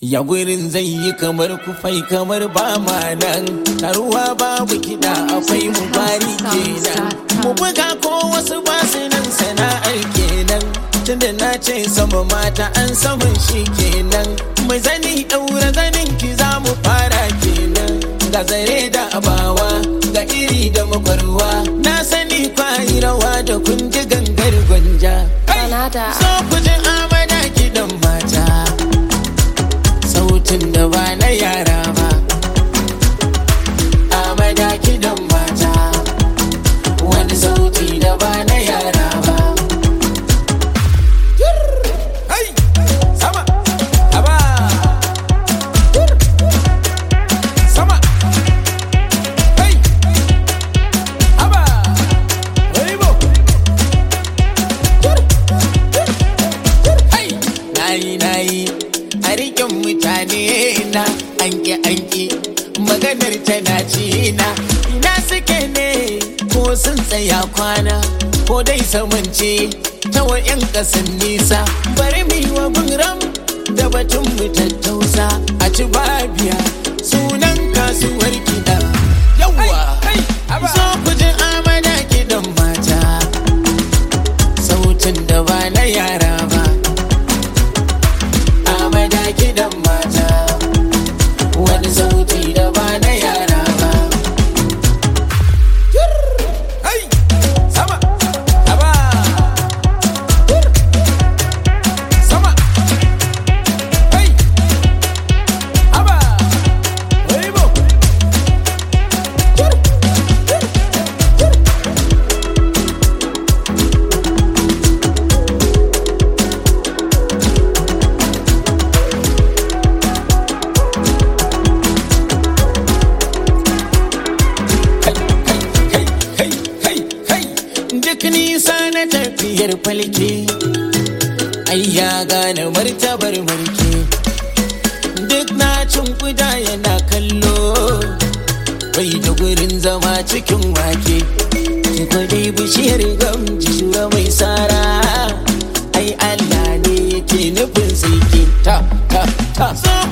Ya gurin zai yi kamar kufai kamar ba ma nan Taruwa babu kiɗa akwai mu bari kenan Mu buga ko wasu basu nan sana'ar kenan Tunda na ce sama mata an saman shi kenan Mai zani ɗaura zanin ki za mu fara kenan Ga zare da abawa ga iri da makwarwa Na sani kwayi rawa da kun ji gangar gwanja Kanada. So ku ji amana kiɗan mata sautin da ba na yara ba amada kidan mata wani sauti da ba na yara ba Hai! sama haba sama Hai! haba Weibo! Hai! nayi nayi a rikin mutane na anki anki maganar tana ci na ina suke ne ko sun tsaya kwana ko dai samance ta wa'yan kasan nisa bari mu yi wa ram da batun mu tattausa a ci babiya sunan kasuwar kiɗa yawwa zo ku ji amana kiɗan mata sautin da ba na yara ba amada kidan mata wani sauti da ba na yara ba Hai! sama haba sama Hai! haba Weibo! kai kai kai kai kai duk nisa na tafiyar falke ai ya gane martabar mulki duk na cin kuda yana kallo bai da gurin zama cikin wake ki kwade bishiyar gamji shura mai sara ai Allah ne yake nufin sai ta ta ta so